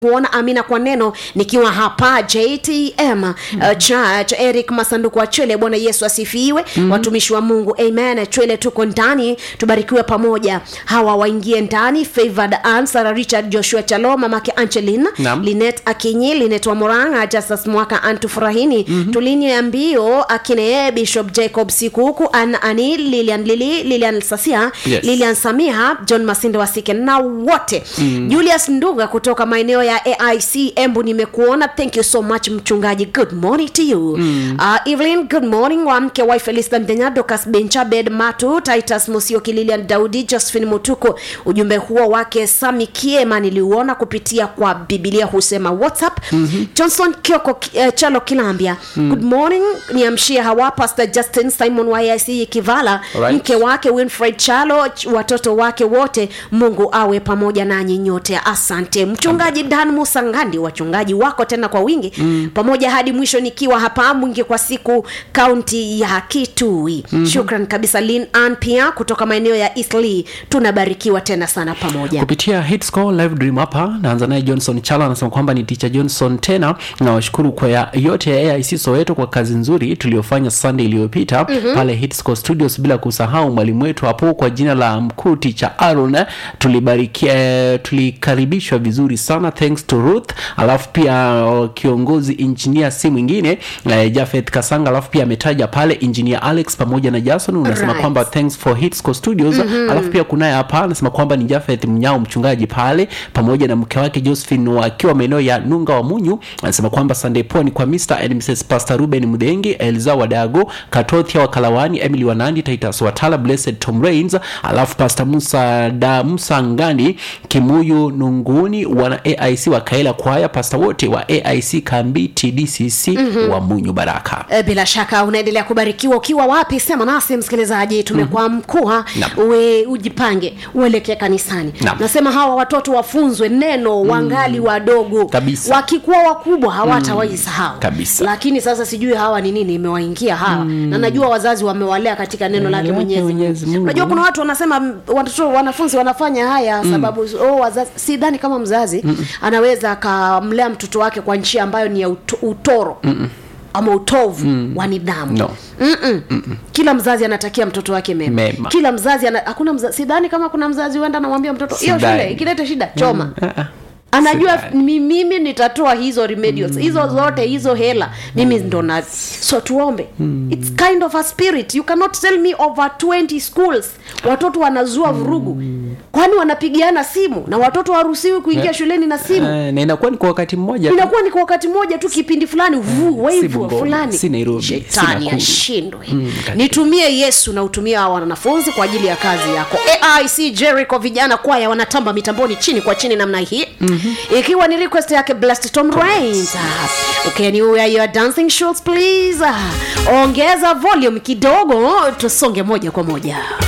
kuona amina kwa neno nikiwa hapa jtm uh, church eric masanduku wa chwele bwana yesu asifiwe mm-hmm. watumishi wa mungu amen chwele tuko ndani tubarikiwe pamoja hawa waingie ndani favored Ann, Sarah richard joshua chalo mamake anchelin Naam. linet akinyi linet wa moranga justus mwaka antufurahini mm-hmm. tulini ya mbio akine bishop jacob sikuku an ani lilian lili lilian sasia Yes. lilian samia john masinde wasike na wote mm. julius nduga kutoka maeneo ya aic embu nimekuona thank you so much mchungaji good morning to you mm. uh, evelyn good morning wa mke wa felista mdenya dokas benchabed matu titus musioki lilian daudi josephine mutuko ujumbe huo wake sami kiema niliuona kupitia kwa bibilia husema whatsapp mm-hmm. johnson kioko uh, chalo kilambia mm. good morning niamshie hawa pastor justin simon wa aic kivala Alright. mke wake winfred chalo ch- watoto wake wote mungu awe pamoja nanyi nyote asante mchungaji dan musangandi wachungaji wako tena kwa wingi mm. pamoja hadi mwisho nikiwa hapa mwingi kwa siku kaunti ya kitui mm-hmm. shukran kabisa lin an pia kutoka maeneo ya eastleigh tunabarikiwa tena sana pamoja kupitia hitscore live dream hapa naanza naye johnson chala anasema kwamba ni ticha johnson tena nawashukuru kwa ya, yote ya aic soweto kwa kazi nzuri tuliyofanya sunday iliyopita mm-hmm. pale hitscore studios bila kusahau mwalimu wetu hapo kwa jina la mkuu ticha aron eh, tulibarikia eh, tulikaribishwa vizuri sana thanks to ruth alafu pia uh, kiongozi injinia si mwingine eh, jafeth kasanga alafu pia ametaja pale injinia alex pamoja na jason unasema Right. kwamba thanks for hitscore studios mm-hmm. alafu pia kunaye hapa anasema kwamba ni jafeth mnyao mchungaji pale pamoja na mke wake josephine wakiwa maeneo ya nunga wa munyu anasema kwamba sunday poni kwa mr and mrs pastor ruben mdhengi elza wadago katothia wa kalawani emily wanandi titus watala blessed tom rains alafu pastor musa da musa ngani kimuyu nunguni wana aic wa kaela kwaya pastor wote wa aic kambiti dcc mm-hmm. wa munyu baraka E, bila shaka unaendelea kubarikiwa ukiwa wapi sema nasi msikilizaji tumekuwa mkua Naam. uwe ujipange uelekee kanisani Naam. nasema hawa watoto wafunzwe neno wangali wadogo Kabisa. wakikuwa wakubwa hawatawaisahau Kabisa. lakini sasa sijui hawa ni nini imewaingia hawa na najua wazazi wamewalea katika neno lake lake mwenyezi Mwenyezi Mungu. Mungu. unajua kuna watu wanasema m, watoto wanafunzi wanafanya haya sababu oh, wazazi sidhani kama mzazi Mm-mm. anaweza akamlea mtoto wake kwa njia ambayo ni ya uto, utoro Mm-mm ama utovu mm. wa nidhamu No. Mm-mm. Mm-mm. kila mzazi anatakia mtoto wake mema, Mema. kila mzazi ana, hakuna mzazi sidhani kama kuna mzazi huenda anamwambia mtoto hiyo Sidhani. shule ikilete shida choma mm. Ah, ah. anajua Sidhani. mi- mimi nitatoa hizo remedials mm. hizo zote hizo hela mimi ndo na so tuombe mm. its kind of a spirit you cannot tell me over 20 schools watoto wanazua vurugu mm. kwani wanapigiana simu na watoto waruhusiwi kuingia Yeah. shuleni na simu Eh, na inakuwa ni kwa wakati mmoja tu. inakuwa ni kwa wakati mmoja tu kipindi fulani vu si waivu Bungoma, fulani si Nairobi, si shetani Nakuru. ashindwe katika- nitumie yesu na utumie hawa wanafunzi kwa ajili ya kazi yako aic jericho vijana kwaya wanatamba mitamboni chini kwa chini namna hii mm-hmm. ikiwa ni request yake blessed tom rains okay, ni where your dancing shoes please ongeza volume kidogo tusonge moja kwa moja